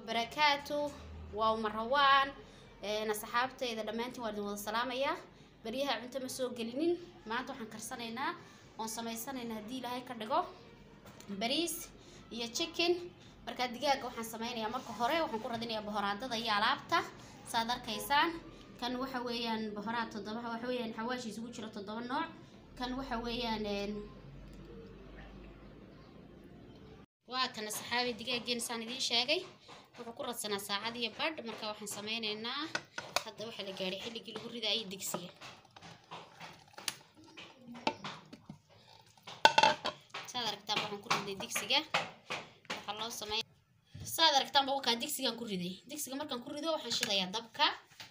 wabarakaatu waa marawaan asxaabtayda dhammaantiin waan idin wada salaamayaa baryaha cunto ma soo gelinin maanta waxaan karsanaynaa oon samaysanaynaa haddii ilaahay ka dhigo bariis iyo chicken markaa digaaga waxaan sameynayaa marka hore waxaan ku radinayaa bohoraadada iyo alaabta saad arkaysaan kan waxa weeyaan bohoraad toddoba waxa weeyaan xawaashi isugu jiro toddoba nooc kan waxa weeyaan waa kana saxaabi digaageen saan idiin sheegay wuxuu ku radsanaa saacad iyo badh marka waxaan sameynaynaa hadda waxaa la gaadhay xilligii lagu ridaayay digsiga saad aragtaanba waxaan ku riday digsiga waxaa loo samey saad aragtaanba wakaa digsigaan ku riday digsiga markaan ku rido waxaan shidayaa dabka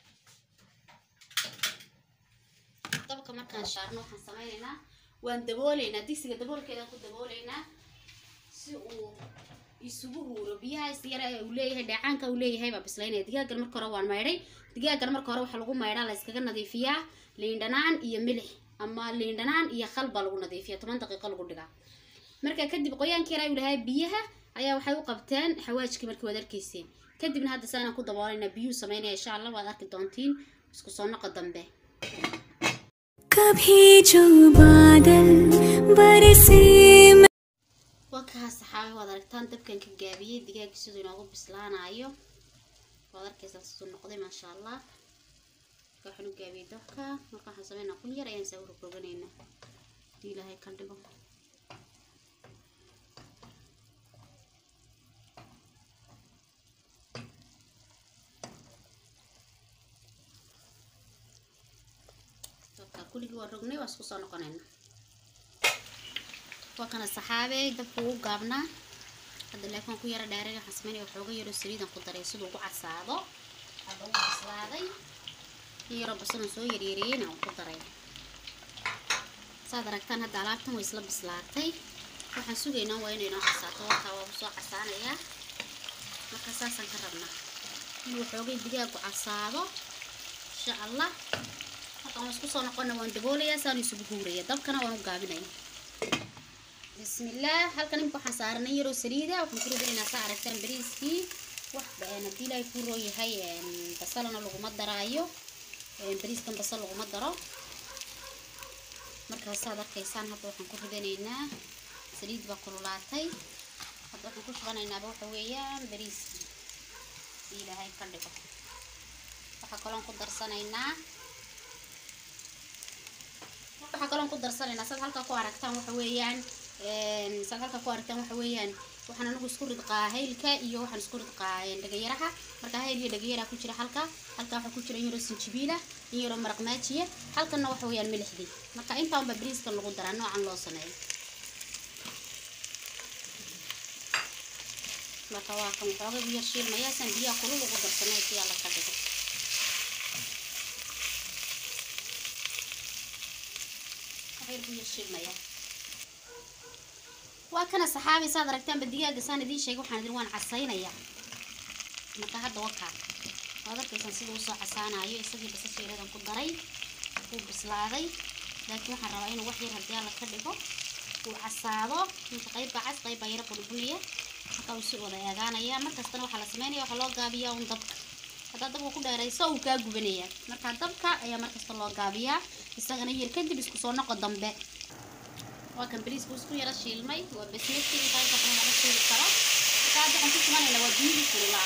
dabka markaan shaarno waxaan sameynaynaa waan dabooleynaa digsiga daboolkeedaan ku dabooleynaa si uu isugu ruuro biyahaas yara uu leeyahay dheecaanka uu leeyahay baa bislaynaya digaagan marka hore waan maydhay digaagan marka hore waxaa lagu maydhaa la iskaga nadiifiyaa liindhanaan iyo milix ama liindhanaan iyo khal baa lagu nadiifiya toban daqiiqo lagu dhigaa marka kadib qoyaanka yara uu lahaa biyaha ayaa waxay u qabteen xawaajkii markii waad arkayseen kadibna hadda saanaan ku daboolayna biyuu sameynaya insha allah waad arki doontiin isku soo noqo dambe कभी जो बादल बरसे wakaha saxaabi waad aragtaan dabkan ka gaabiyey digaagga siduu inoogu bislaanayo waad arkaysaa siduu noqday maasha allah marka waxaan u gaabiyey dabka marka waxaan sameynaa kun yar ayaan saa u rogroganeynaa hadii ilaahay ka dhigo dabka kuligii waa rognay waa isku soo noqonaynaa waa kana saxaabey dabka ugu gaabnaa hadda laakiin ku yara dheeray waxaan sameynaya waxooga yaro saliidan ku daray siduu ugu casaado hadda ugu bislaaday in yaroo basalan soo yaryareeyeyna aan ku daray saad aragtaan hadda alaabtan way isla bislaatay waxaan sugaynaa waa inay noo casaato warkaa waa soo casaanayaa marka saasaan ka rabnaa inuu waxoogay digaagu casaado insha allah markaan waan isku soo noqona waan daboolayaa saan isugu huuraya dabkana waan u gaabinaya bismillaah halkan imika waxaan saaranay yaroo saliida waxaan ku ridaynaa saa aragtaan bariiskii wax haddii ilaahay kuu roo yahay basalana laguma daraayo bariiskan basal laguma daro markaas saad arkaysaan hadda waxaan ku ridanaynaa saliid baa kululaatay hadda waxaan ku shubanaynaa waxa weeyaan bariiskii haddii ilaahay ka dhigo waxaa kaloon ku darsanaynaa waxaa kaloon ku darsanaynaa saad halkaa ku aragtaan waxa weeyaan saad halkaa ku aragtaan waxa weeyaan waxaan anigu isku ridqaa haylka iyo waxaan isku ridqaa dhagayaraha marka hayl iyo dhagayaraha ku jira halka halka waxaa ku jira in yaroo sinjibiila in yaroo maraq maajiya halkanna waxa weeyaan milixdii marka intaanba bariiskan lagu daraa noocan loo sameeyo marka waa kan waxooga biyo shiilmaya san biyaha kulul ugu darsanay si alla ka dhigo waa kana saxaabi saad aragtaanba digaaga saan idiin sheegay waxaan idin waan casaynayaa marka hadda wakaa waad arkaysaan sida usoo casaanayo isagii basasheeradan ku daray wuu bislaaday laakiin waxaan rabaa inuu wax yar haddii alla ka dhigo uu casaado inta qaybba cas qaybba yara bulbulaya marka uu si wada eegaanaya markastana waxaa la sameynaya waxaa loo gaabiyaa un dabka haddaa dabka ku dheerayso uu kaa gubanaya marka dabka ayaa markasta loo gaabiyaa isagana yar kadib isku soo noqo dambe waa kan bariisku isku yara shiilmay waa basmati intaas waxna laga shiili karo marka hadda waxaan ku shubanayna waa biyihii kululaa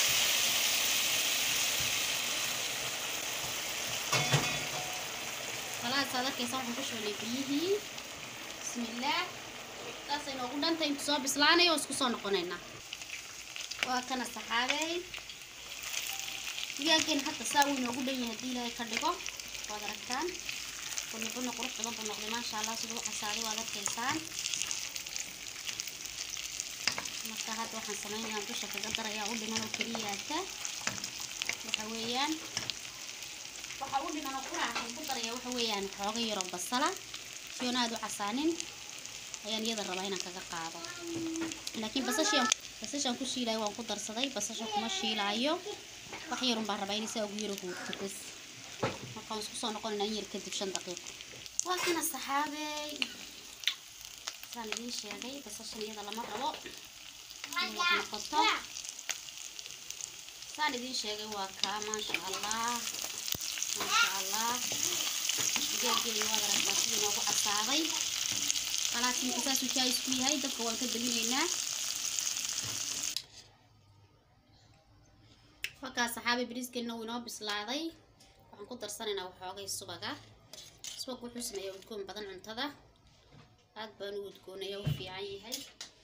walaha saad arkaysa waxaan ku shubanay biyihii bismillaah saasay noogu dhantay intu soo bislaanayo oo isku soo noqonaynaa waa kana saxaabey digaaggeen hadda saa uu inoogu dhan yahay haddii ilaahay ka dhigo waad aragtaan bunibuna qurux badan buu noqday maasha allah siduu u casaaday waad arkaysaan marka hadda waxaan sameynayaa dusha kaga darayaa u dhiman oo keliyaata waxa weeyaan waxa u dhiman oo qura waxaan ku darayaa waxa weeyaan xooga yaroo basala siyoon aada u casaanin ayaan iyada rabaa inaan kaga qaado laakiin basashian basashaan ku shiilaayo waan ku darsaday basasha kuma shiilaayo wax yarun baan rabaa inay saa ugu yaro huurto bas markaan isku soo noqonaynaa in yar kadib shan daqiiqo waa kana saxaabey saan idiin sheegay basashan iyada lama rabo inay wax noqoto saan idiin sheegay waa kaa maasha allah maasha allah digaageena waad aragtaa sidii noogu casaaday khalaas marka saasuu jaayis ku yahay dabka waan ka daminaynaa halkaas saxaabi bariiskeena wuu inoo bislaaday waxaan ku darsanaynaa waxoogay subaga subag wuxuu sameeyaa udgoon badan cuntada aad baan u udgoonaya u fiican yahay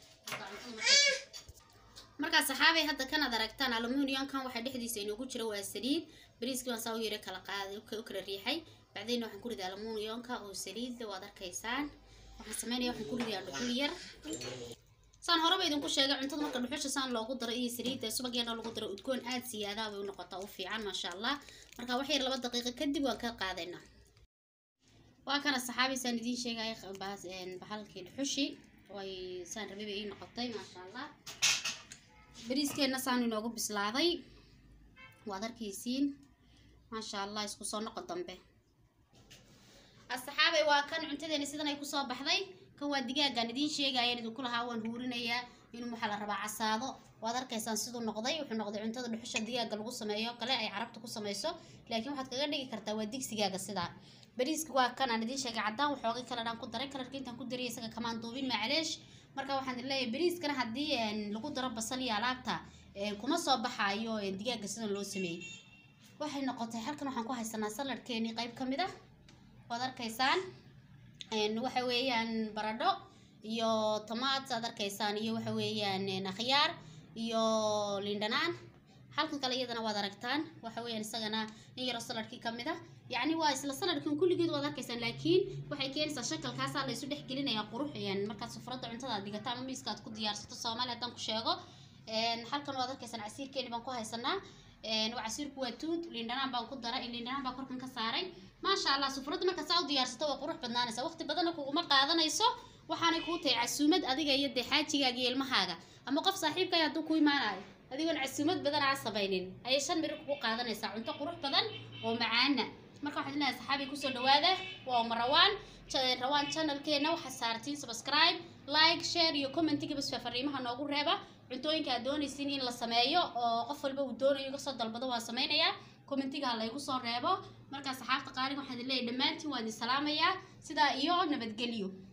markaa saxaabay hadda kanaad aragtaan aluminiumkan waxaa dhexdiisa inoogu jira waa saliid bariiskii baan saa u yara kala qaaday u kala riixay bacdayna waxaan ku riday aluminiumka oo saliid waad arkaysaan waxaan sameynaya waxaan ku ridayaa dhuxul yar saan horeba idinku sheegay cuntada marka dhuxusha saan loogu daro iyo saliidda subageena lagu daro udgoon aad siyaadaa bay u noqotaa u fiican maasha allah marka wax yar laba daqiiqo kadib waan ka qaadaynaa waa kana saxaabi saan idiin sheegaya bahalkii dhuxushi way saan rabay bay ii noqotay maasha allah bariiskeenna saan inoogu bislaaday waad arkaysiin maasha allah isku soo noqo dambe asxaabay waa kan cuntadeena sidan ay kusoo baxday kan waa digaagaan idiin sheegayaan idinku lahaa waan huurinayaa inuu waxaa la rabaa casaado waad arkaysaan siduu noqday wuxuu noqday cuntada dhuxusha digaaga lagu sameeyo kale ay carabta ku samayso laakiin waxaad kaga dhigi kartaa waa digsigaaga sidaa bariiska waa kan aan idiin sheegay caddaan waxoogay kaladhaan ku daray kalarka intaan ku daray isaga kamaan duubin macleesh marka waxaan leeyahay bariiskana haddii lagu daro basal iyo alaabta kuma soo baxaayo digaaga sidan loo sameeyey waxay noqotay halkan waxaan ku haysanaa saladhkeenii qayb ka mid ah waad arkaysaan waxa weeyaan baradho iyo tomaat aad arkaysaan iyo waxa weeyaan akhyaar iyo lindhanaan halkan kale iyadana waad aragtaan waxa weeyaan isagana in yaroo saladhkii ka mid ah yacni waa isla saladhkan kulligeed waad arkaysaan laakiin waxay keenaysaa shakalkaasaa la isu dhex gelinayaa qurux markaad sufradda cuntada aad digato ama miiska aad ku diyaarsato soomaali haddaan ku sheego halkan waad arkaysaan casiirkeeni baan ku haysanaa casiirku waa tuud lindhanaan baan ku daray lindhanaan baan korkan ka saaray maasha allah sufradda marka saa u diyaarsato waa qurux badnaanaysa waqti badanna kuguma qaadanayso waxaanay kuu tahay casuumad adiga iyo dee xaajigaaga iyo ilmahaaga ama qof saaxiibkaya hadduu ku imaanayo adigoon casuumad badan aan samaynin ayay shan miro kugu qaadanaysaa cunto qurux badan oo macaana marka waxaan leeyahay saxaabi kusoo dhawaada waa uma rawaan rawaan channelkeena waxaa saartiin subscribe like share iyo commentiga bas fariimaha noogu reeba cuntooyinka aad doonaysiin in la sameeyo oo qof walba uu doonayo iga soo dalbado waan sameynayaa commentiga ha laygu soo reebo markaa saxaabta qaaliga waxaan leeyahay dhammaantiin waan idin salaamayaa sidaa iyo nabadgelyo